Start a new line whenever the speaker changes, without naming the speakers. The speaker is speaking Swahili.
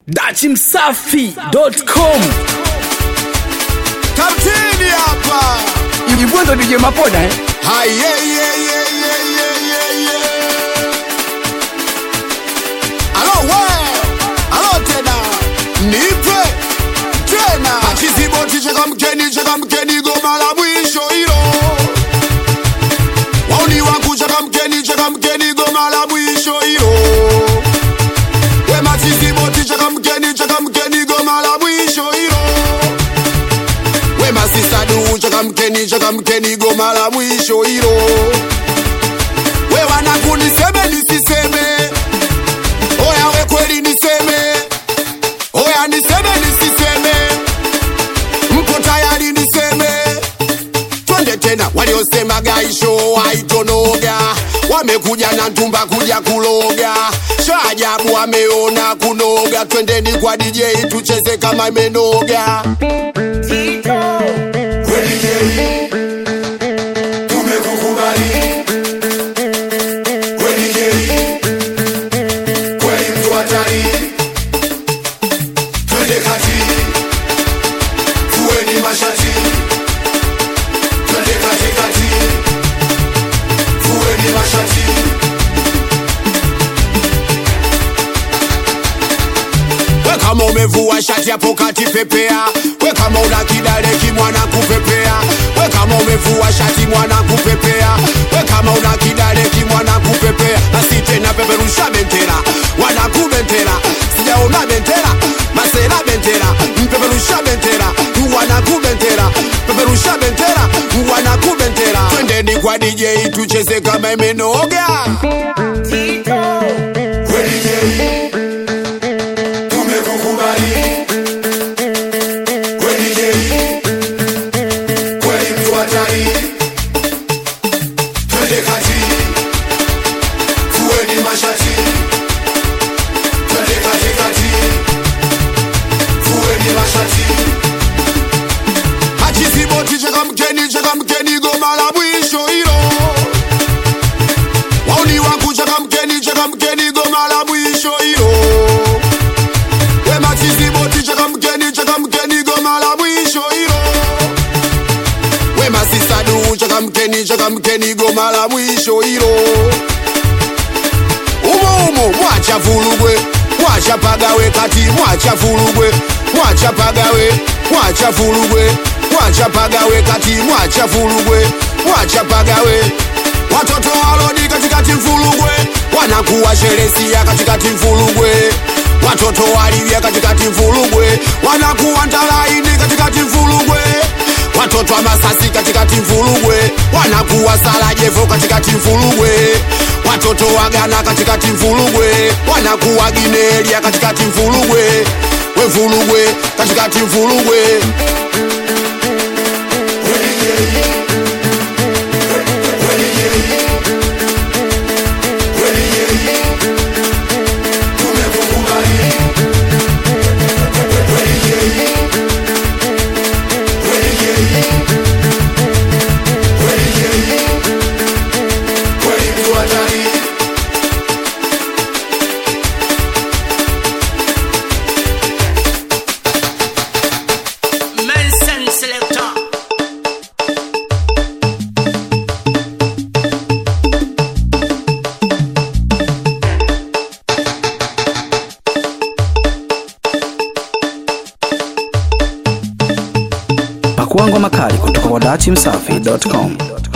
dachimsafi.com
Kapteni hapa.
Ibwendo DJ Mapoda eh?
Hai, ye, ye, ye, ye, ye, ye, ye. Alo we, alo tena. Nipe tena. Achiziboti cheka mkeni, cheka mkeni goma la mwisho hilo. Wauni wangu cheka mkeni, cheka mkeni goma la mwisho hilo. We machiziboti cheka mkeni, cheka mkeni goma la mwisho hilo we masisadu chakamkeni chakamkeni goma la mwisho hilo we wanaku niseme nisiseme oya we kweli niseme oya niseme nisiseme mko tayari niseme twende tena waliosema gaisho haitonoga wamekuja na ntumba kuja kuloga shaajabu wameona kunoga twendeni kwa dj tucheze kama imenoga
Kweli Jerry, tumekukubali. Kweli Jerry, kweli mtu hatari. Twende kati, fueni mashati. Twende kati kati, fueni mashati.
we kama umevua shati hapo kati pepea we kama una kidale kimwana kupepea we kama umevua shati mwana kupepea we kama una kidale kimwana kupepea basi tena peperusha bendera wanakubendera sijaona bendera masera bendera mpeperusha bendera wanakubendera peperusha bendera wanakubendera twendeni kwa dj tucheze kama imenoga
Kweli Jerry, tumekukubali. Kweli Jerry, kweli mtu hatari. Twende kati, fueni mashati. Twende kati kati, fueni mashati.
achiziboti chakamkeni chakamkeni goma la mwisho hilo wauni wangu chakamkeni chakamkeni goma la mwisho hilo we machiziboti chakamkeni chakamkeni goma la mwisho hilo we masisadu chakamkeni chakamkeni goma la mwisho hilo umo umo mwacha vulugwe mwacha pagawe kati mwacha vulugwe mwacha pagawe mwacha vulugwe mwacha pagawe kati mwacha vulugwe mwacha pagawe watoto walodi katikati mfulugwe wanakuwa sheresia katikati mfulugwe watoto walivya katikati mfulugwe wanakuwa ntalaini katikati mfulugwe watoto wa masasi katikati mfulugwe wanakuwa salajevo katikati mfulugwe watoto wa Ghana katikati mfulugwe wanakuwa ginelia katikati mfulugwe we mfulugwe katikati mfulugwe
Kweli Jerry, kweli Jerry, kweli Jerry, tumekukubali. Kweli Jerry, kweli Jerry, kweli Jerry, kweli mtu hatari.
Mensen selector.
Pakua ngoma kali kutoka kwa dachimsafi.com